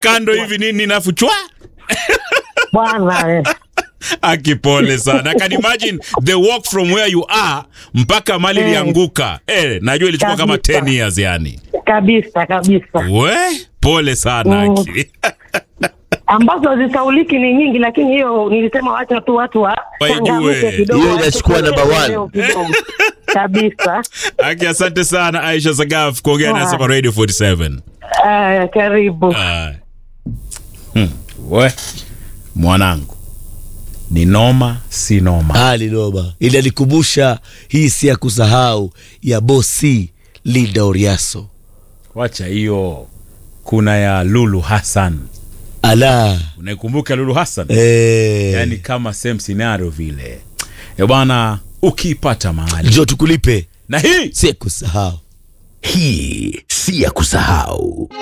kando hivi nini nafu chwa bwana eh. akipole sana I can imagine the walk from where you are mpaka mali Eh. ilianguka eh, najua ilichukua kama Kabisa. 10 years yani kabisa kabisa we pole sana Mm. aki ambazo zisauliki ni nyingi, lakini hiyo nilisema wacha tu watu wa Waijue. changamke kidogo, Hiyo inachukua wachukue number one. leo kidogo. kabisa. aki asante sana aisha sagaf kuongea nasi hapa radio 47 Aya, karibu. Ah. Hmm. we mwanangu ni noma si noma hali noma ili alikumbusha hii si ya kusahau ya bosi linda oriaso wacha hiyo kuna ya lulu hassan ala unaikumbuka lulu hassan eh, yani kama same scenario vile e bwana ukipata mahali njo tukulipe na hii si ya kusahau Hii si ya kusahau.